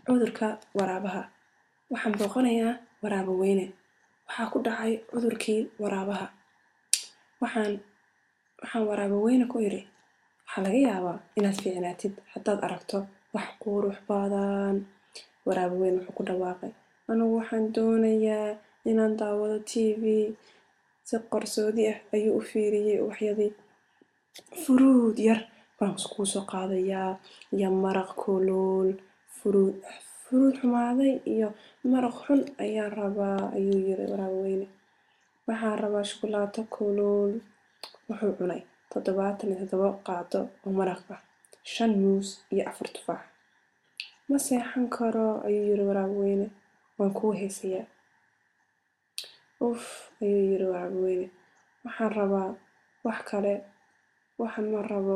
cudurka waraabaha waxaan booqanayaa waraabo weyne waxaa ku dhacay cudurkii waraabaha waxaan waxaan waraabo weyne ku idhi waxaa laga yaabaa inaad fiicnaatid haddaad aragto wax qurux badan waraabo weyne wuxuu ku dhawaaqay anigu waxaan doonayaa inaan daawado tv si qarsoodi ah ayuu u fiiriyey ubaxyadii furuud yar baan kuu soo qaadayaa iyo maraq kulul furuud furuud xumaaday iyo maraq xun ayaan rabaa ayuu yiri waraabo weyne waxaan rabaa shukulaato kulul wuxuu cunay toddobaatan iyo toddoba qaado oo maraq ah shan muus iyo afar tufaax ma seexan karo ayuu yiri waraabo weyne waan kuu heesayaa uf ayuu yiri waraabo weyne waxaan rabaa wax kale waxaan ma rabo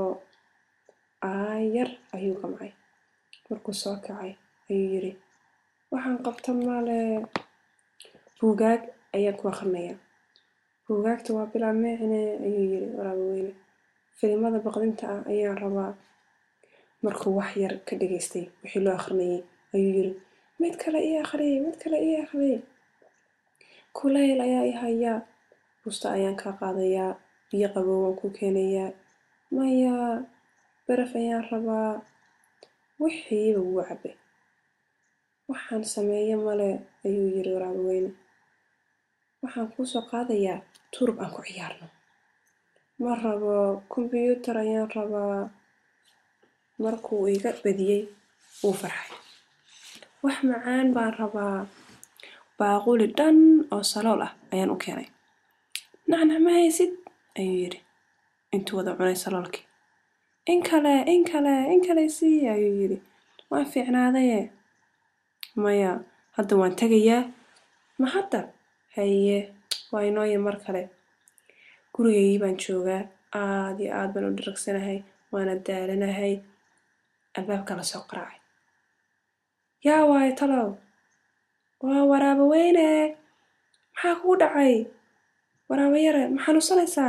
aayar ayuu gamcay markuu soo kacay ayuu yiri waxaan qabta male buugaag ayaan ku akhrinayaa buugaagta waa bilaa micne ayuu yiri waraabo weyne filimada baqdinta ah ayaan rabaa markuu wax yar ka dhageystay wixii loo akhrinayay ayuu yiri mid kale ii akhriy mid kale ii akhriy kulayl ayaa i hayaa busta ayaan kaa qaadayaa biyo qabow waan ku keenayaa maya baraf ayaan rabaa wixiiba wuu cabay waxaan sameeye male ayuu yiri waraabo weyne waxaan kuu soo qaadayaa turub aan ku ciyaarno ma rabo kombiyuutar ayaan rabaa markuu iga badiyey wuu farxay wax macaan baan rabaa baaquli dhan oo salool ah ayaan u keenay nacnac ma haysid ayuu yiri intuu wada cunay saloolkii in kale in kale in kale sii ayuu yiri waan fiicnaadaye maya hadda waan tegayaa ma hadda haye waa inooya mar kale gurigaygii baan joogaa aad iyo aad baan u dharagsanahay waana daalanahay albaabka la soo qaraacay yaa waayo talow waa waraabo weyne maxaa kugu dhacay waraabo yare ma xanuunsanaysaa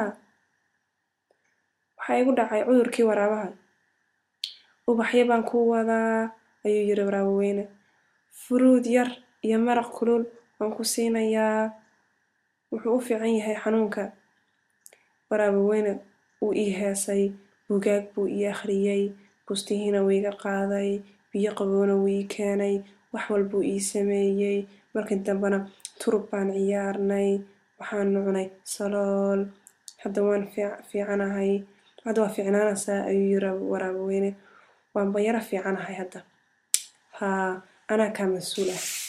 waxaa igu dhacay cudurkii waraabaha ubaxyo baan ku wadaa ayuu yiri waraabo weyne furuud yar iyo maraq kulul waan ku siinayaa wuxuu u fiican yahay xanuunka waraabo weyne wuu ii heesay buugaag buu ii akhriyey bustihiina wuu iga qaaday biyo qabowna wuu ii keenay wax walbuu ii sameeyey markii dambena turub baan ciyaarnay waxaanu cunay salool hadda waan fiicanahay hadda waa fiicnaanaysaa ayuu yiri waraabo weyne waanba yara fiicanahay hadda haa anaa kaa mas-uul ah